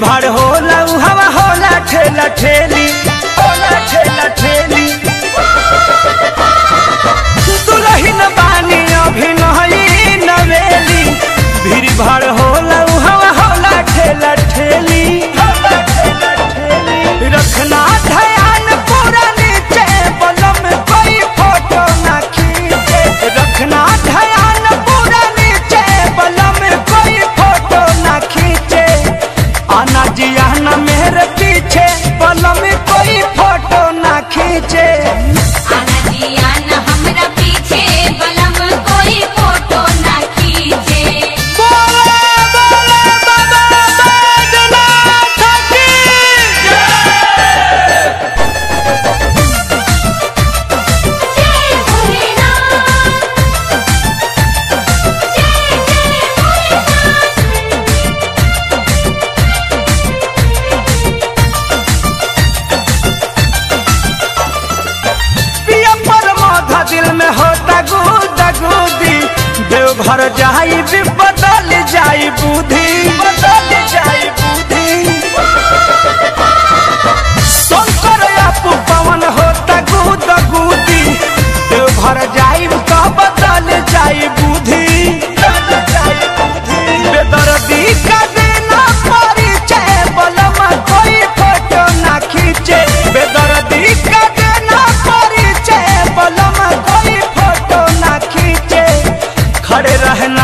भाड़ होला उ हवा होला ठेला ठेली होला ठेला ठेली दुलहिन बानी अभी नही नवेली भीड़ भाड़ होला उ हवा होला ठेला ठेली होला ठेला ठेली रखना ध्यान पूरा नीचे बलम कोई फोटो ना खींचे रखना ध्यान पूरा नीचे बलम कोई फोटो ना खींचे आना जी आना मेरे पीछे बलम कोई फोटो ना खींचे आना जी आना हमरा पीछे बलम कोई फोटो ना खींचे बोले बोले बाबा बैजनाथ की जय भोलेनाथ जय जय भोलेनाथ पिया पर माथा दिल में होता गुदा गुदी देवघर जाई भी बदल जाई बुद्धि बदल जाई बुद्धि शंकर आपू पवन होता गुदा गुदी देवघर जाई तो बदल जाई बुद्धि बदल जाई बुद्धि बेदर्दी का देना परिचय बलमा कोई फोटो ना खींचे बेदर्दी का देना परिचय बलमा कोई फोटो ना खींचे खड़े रहना